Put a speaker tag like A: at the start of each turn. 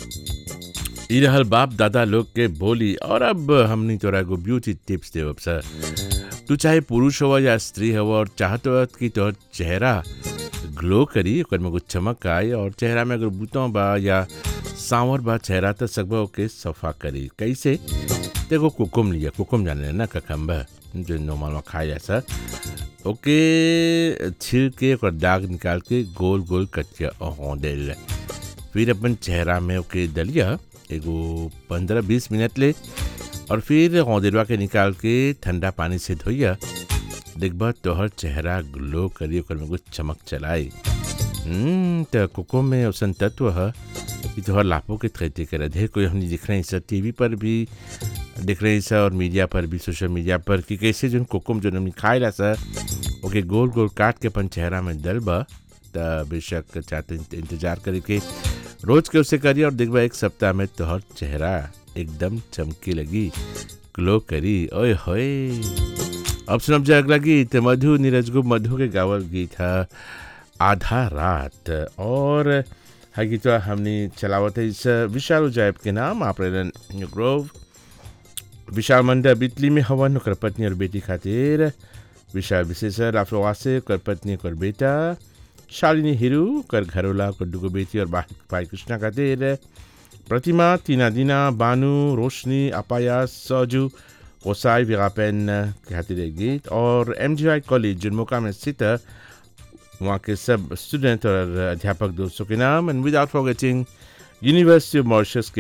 A: ई रहल बाप दादा लोग के बोली और अब हमनी तोरा एगो ब्यूटी टिप्स देवब सर तू चाहे पुरुष हो या स्त्री हो और चाहत हो कि तोहर चेहरा ग्लो करी ओकर में कुछ चमक आए और चेहरा में अगर बूतों बा या सांवर बा चेहरा तो सकबा ओके सफा करी कैसे देखो कुकुम लिया कुकुम जाने ना ककम्बा जो नॉर्मल में खाया जा सर ओके छिल के ओकर दाग निकाल के गोल गोल कट के हों देल फिर अपन चेहरा में ओके दलिया एगो पंद्रह बीस मिनट ले और फिर औदेरवा के निकाल के ठंडा पानी से धोइया देखबा तोहर चेहरा ग्लो करी ओकर में कुछ चमक चलाई हम्म, त कोको में औसन तत्व है कि तोहर लाभों के खेती करे ढेर कोई हमने दिख रहे हैं सर टीवी पर भी दिख रहे हैं सर और मीडिया पर भी सोशल मीडिया पर कि कैसे जो कोकुम जो हमने खाए ला सर ओके गोल गोल काट के अपन चेहरा में डलबा त बेशक चाहते इंतजार करे के रोज के उसे करी और देखबा एक सप्ताह में तोहर चेहरा एकदम चमकी लगी ग्लो करी ओए होए अब सुनब जा अगला गीत मधु नीरज गुप्त मधु के गावल गीत है आधा रात और है गीत हमने चलावत है इस विशाल उजायब के नाम आप ग्रोव विशाल मंडा बितली में हवन ओकर पत्नी और बेटी खातिर विशाल विशेषर राफवासे ओकर पत्नी ओकर बेटा शालिनी हिरू ओकर घरोला ओकर दुगो बेटी और बा- भाई कृष्णा खातिर प्रतिमा तीना दीना बानू रोशनी अपाया सजू ओसाई विगापेन के खातिर एक गीत और एम कॉलेज जुनमोका में स्थित है वहाँ के सब स्टूडेंट और अध्यापक दोस्तों के नाम and without forgetting university of Mauritius के